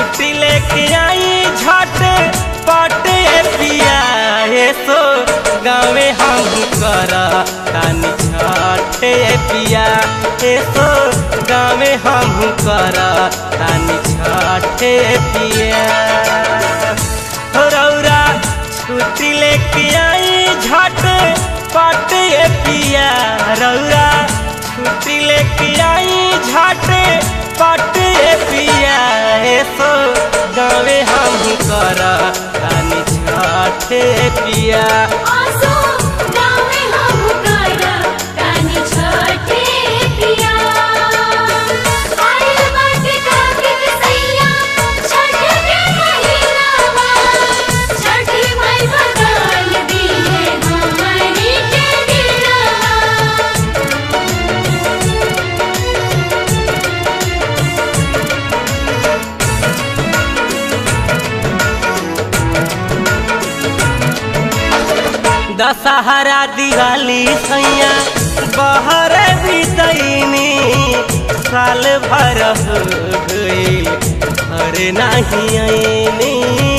छुट्टी लेके आई झट पट ए पिया हे सो गाँवे हम कर तानी छठ ए पिया हे सो गाँवे हम कर तानी छठ ए पिया हो रौरा छुट्टी लेके आई झट पट ए पिया रौरा छुट्टी लेके आई झट पट ए पिया हे सो गाँवे हम कर तानी छठ ए पिया आसो गावे हम कारा तानी छठे पिया आइल बाटे कार्तिक सैया छठ के महीनावा छठी माई बदल दी है हमारी के दिलवा दशहरा दिवाली सैया बहर बितैनी साल भर हो गईल घर नहीं आईनी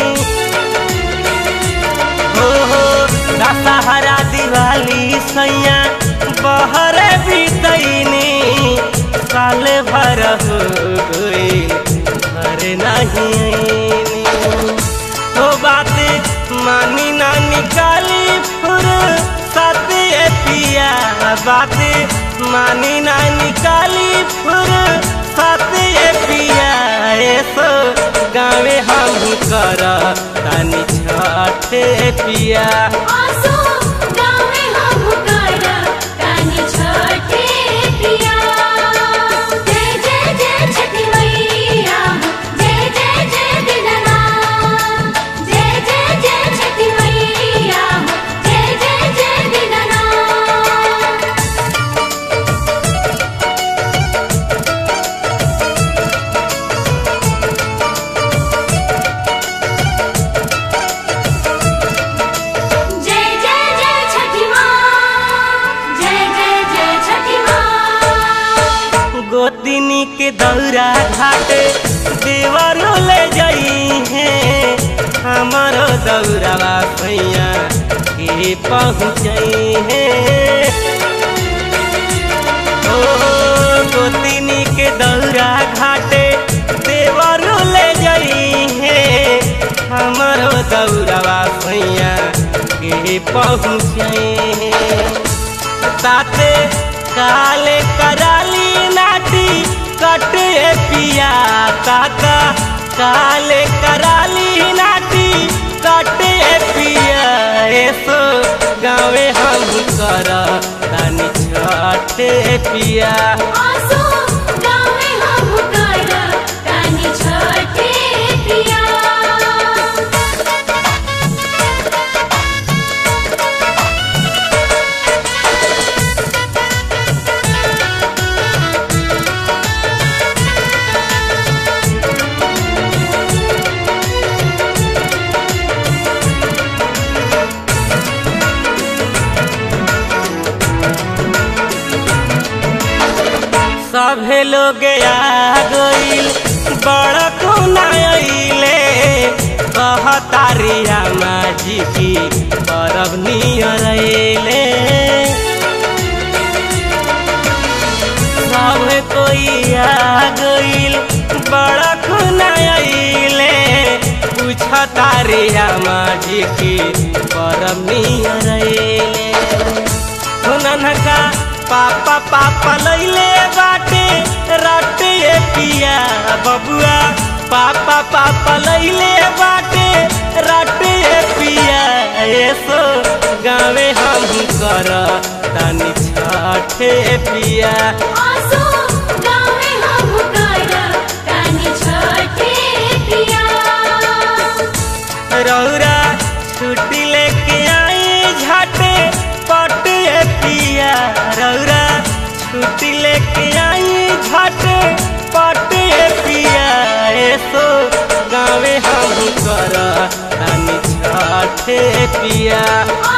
हो हो दशहरा दिवाली सैया बहर बितैनी साल भर हो गईल घर नहीं आईनी हो बात मानी ना निकाली फुर सत ए पिया बात मानी ना निकाली फुर सत ए पिया ए सो गाँवे हम कर तानी छठ ए पिया आसो गावे हम कारा तानी छठे पिया जय जय जय छठी मैया जय जय जय दीनानाथ जय जय जय छठी मैया जय जय जय दीनानाथ जय जय जय छठी माँ जय जय जय छठी माँ गोतिनी के दौरा घाटे देवरो ले जाई है हमारो दौरावा भैया के पहुँचई है ओ गोतिनी के दौरा घाटे देवरो ले जाई है हमारो दौरावा भैया के पहुँचई है ताते काले कराली नाटी कटे पिया ताता काले कराली नाटी कटे पिया ऐसो गाँवे हम कर तानी छठे पिया आसो गावे हम कारा तानी छठे पिया सभे लोग आ गईल बड़ कोना अइले कहतारी रामा जी की परब नियर अइले सब कोई आ गईल बड़ कोना अइले पूछतारी रामा जी की परब नियर अइले हुननका पापा पापा लैले बाटे रटे पिया बबुआ पापा पापा लैले बाटे रटे पिया ऐसो गाँवे हम कर तानी छठे पिया आसो गावे हम कारा तानी छठे पिया रौरा छुट्टी लेके आई झटे पट पिया रौरा छुट्टी लेके आई झटे पट पिया ऐसो गाँवे हम कर तानी छठे पिया